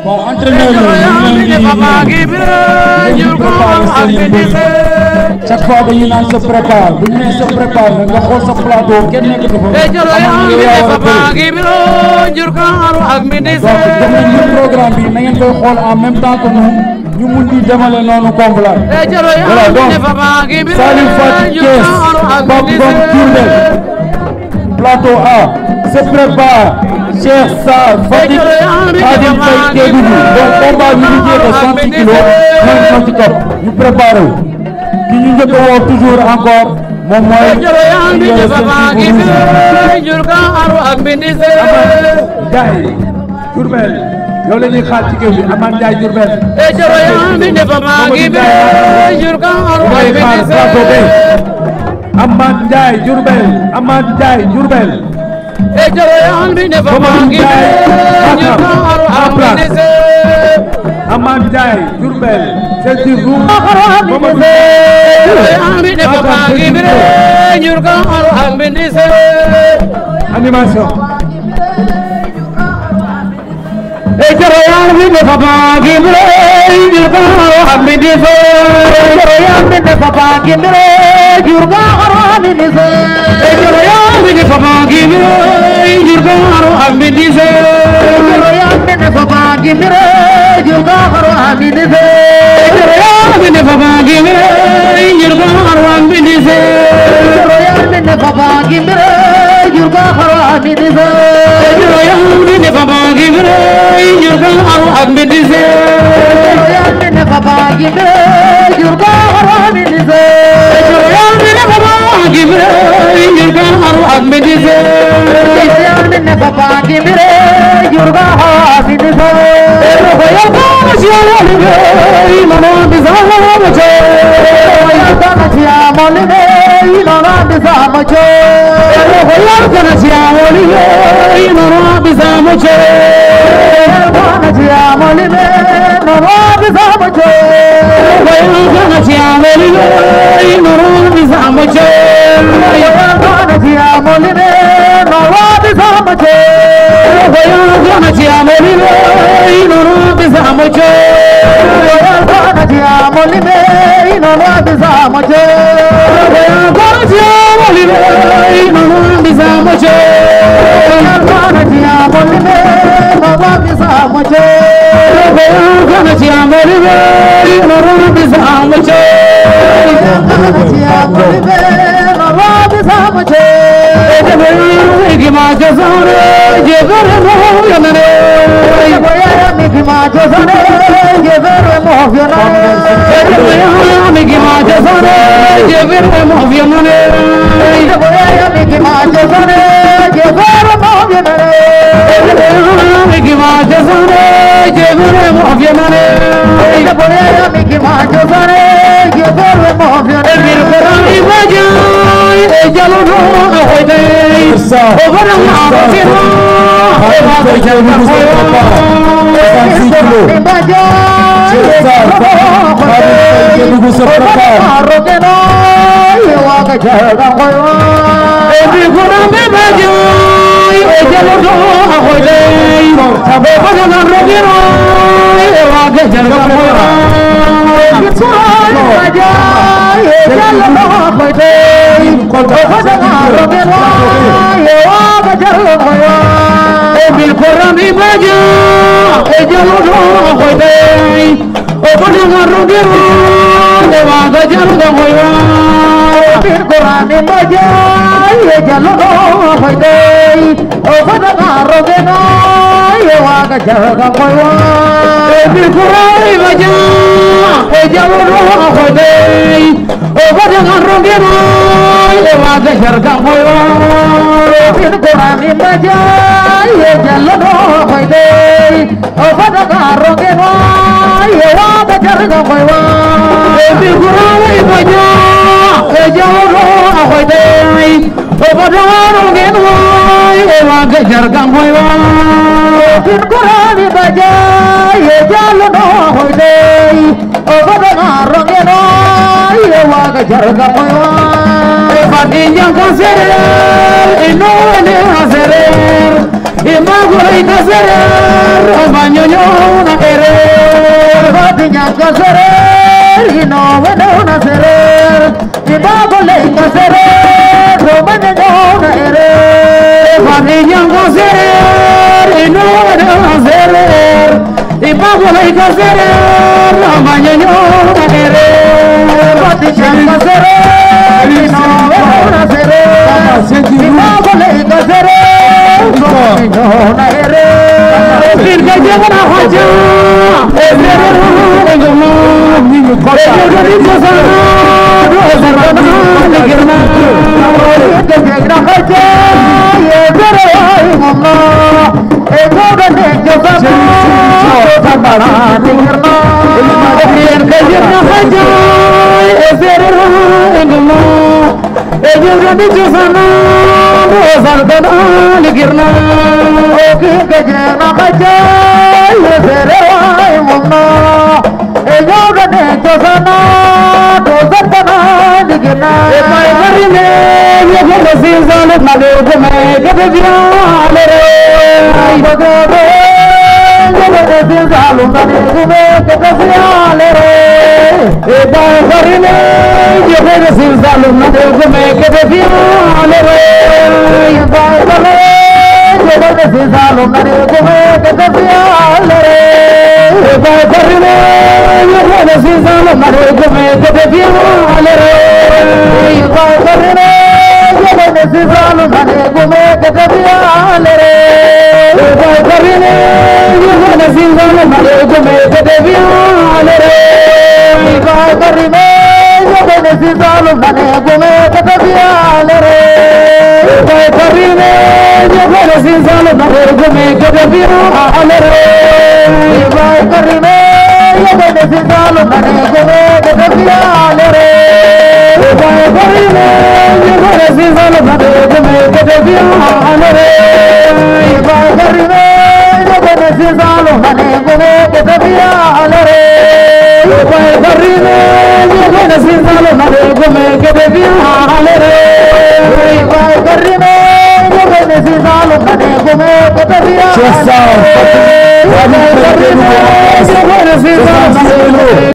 bon entraîneur yi ñu ngi leen di ngeen préparé seen mbir chaque fois dañu naan se prépare bu ñu nee se prépare nag nga xool sa plateau kenn nekk dafa am na yow yaa war a bëri donc jox nañ ñu programme bi na ngeen koy xool en même temps que nous ñu mun di demale noonu combat voilà donc Salif Fatick Thiès Pape Ngom Diourbel plateau A se prépare Cheikh Sarr Fatick Khadim Faye Kédougou donc combat bi ñu jeexee 106 kilos ñoom ñoo ci topp ñu préparé wu ki ñu njëkk a woo toujours encore moom mooy ñu yore seen gars yi Diourbel yow la ñuy xaar ci géew bi Amath Ndiaye Diourbel mooy xaar plateau B Amath Ndiaye Diourbel Amath Ndiaye Diourbel Mamadou Ndiaye Matam en place Amath Ndiaye Diourbel ceinture rouge Mamadou animation no serer y pago la hija serer la mañana serer pati chamba serer y no serer y pago la hija serer no mañana serer फिर के जगना हजा ए सेrer गमा नी को ए गरी जसना रो सरना गिरना के जगना हजा ये serer गमा ए गोगने जसना बड़ा गिरना फिर के जगना हजा ए serer गमा ए गरी जसना रो सरना गिरना ओ के जगना हजा ये serer गमा e yoga ne tosana tosana digna e mai marine ye gole sinzale male me kebe viale re ai bogore ye gole sinzale male me kebe viale re e mai marine ye gole sinzale male me kebe viale re e mai marine ye gole sinzale male me kebe viale re e mai marine Yehova sinzalo mare gume kebe viale re Yehova karne Yehova sinzalo mare gume kebe viale re Yehova karne Yehova sinzalo mare gume kebe viale re Yehova karne Yehova sinzalo mare gume kebe viale re Yehova karne Yehova sinzalo mare gume kebe viale re Yehova karne Yehova sinzalo mare gume kebe viale re Yehova karne Yehova sinzalo mare gume kebe viale re Yehova karne Yehova sinzalo mare gume kebe viale re Yehova karne Yehova sinzalo mare gume kebe viale re Yehova karne Yehova sinzalo mare gume kebe viale re Just sound. Yehova karne Yehova sinzalo mare